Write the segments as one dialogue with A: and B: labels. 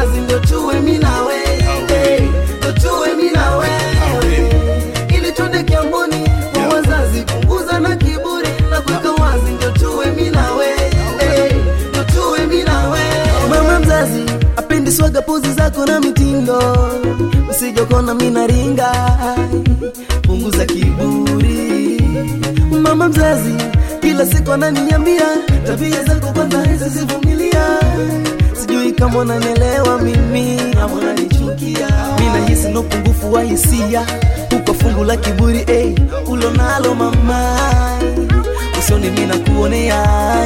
A: wazi ndio tuwe mimi na wewe ndio tuwe mimi na wewe ili twende kiamboni kwa wazazi punguza na kiburi na kuweka wazi ndio tuwe mimi na wewe ndio tuwe mimi na wewe mama mzazi apendi swaga pozi zako na mitindo usijokona mina ringa punguza kiburi mama mzazi kila siku ananiambia tabia zako kwanza zisivumilia sijui kama unanielewa mimi ama unanichukia mi nahisi na upungufu wa hisia uko fungu la kiburi hey, ulo nalo mama usoni mi nakuonea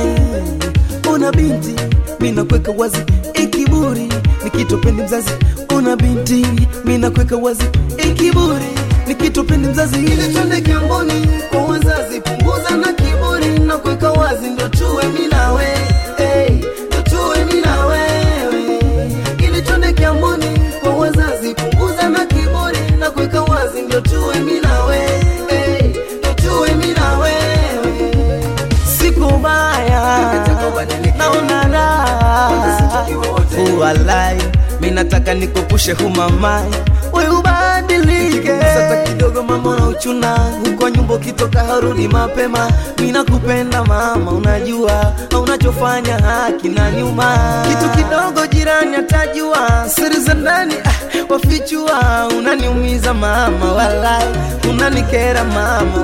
A: una binti mi nakweka wazi ikiburi nikitopendi mzazi una binti mi nakweka wazi ikiburi nikitopendi mzazi ili twende kiamboni kwa wazazi punguza na kiburi na kuweka wazi ndo tuwe mi na wewe hey, ndo tuwe mi na wewe ili twende kiamboni kwa wazazi punguza na kiburi na kuweka wazi ndio tuwe mi na wewe hey, ndo tuwe mi na wewe siku baya naona raha uwalai mi nataka nikupushe humamai we ubadilike sasa kidogo mama na uchuna huko nyumba ukitoka harudi mapema mi nakupenda mama unajua unachofanya haki na nyuma kitu kidogo jirani atajua siri za ndani ah, wafichua unaniumiza mama walai unanikera mama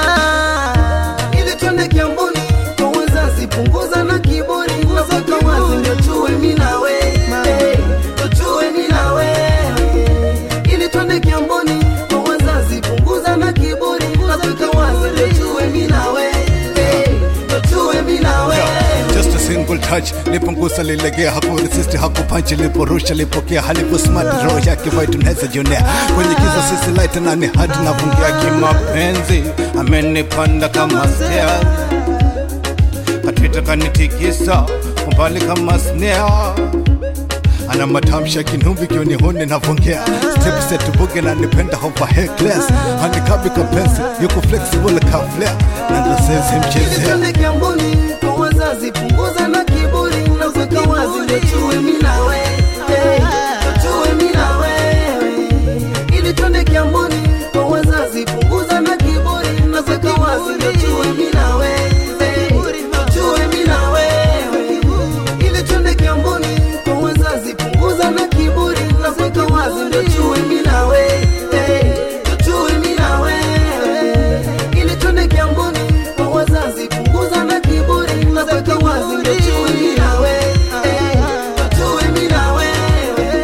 A: walai ili twende kiamboni kwa wazazi punguza na kiburi naweka wazi ndio tuwe mi na wewe ndio tuwe mi na wewe ili twende kiamboni kwa wazazi punguza na kiburi naweka wazi ndio tuwe mi na wewe ndio tuwe mi na wewe
B: Just a single touch lipungusa lilegea hakuresist hakupanchi liporusha lipokea halipo smart roho yake vai tunaweza jionea kwenye kiza sisi light na ni hadi nafungia kimapenzi amenipanda kama stairs katwita kanitikisa kumbali kama snare ana matamshi ya kinumbi kioni huni navongea step set buge na nipenda hova heckless handikabi kapensi yuko flexible ka flare na ndo sensi mchezea
A: Twende kiamboni kwa wazazi punguza na kiburi na kuweka wazi ndio tuwe mi na wewe ndio tuwe mi na wewe ili twende kiamboni kwa wazazi punguza na kiburi na kuweka wazi ndio tuwe mi na wewe ndio tuwe mi na wewe ili twende kiamboni kwa wazazi punguza na kiburi na kuweka wazi ndio tuwe mi na wewe ndio tuwe mi na wewe ili twende kiamboni kwa wazazi punguza na kiburi na kuweka wazi ndio tuwe mi na wewe ndio tuwe mi na wewe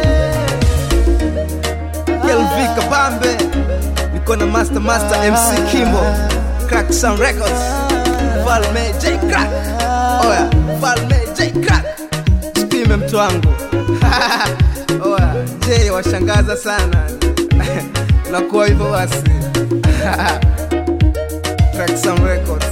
C: LV Kabambe, niko na Master Master MC Kimbo, Crack Sound Records, Falme J Crack, oya Falme J Crack, sipime mtu wangu oya J washangaza sana nakuwa hivyo basi Crack Sound Records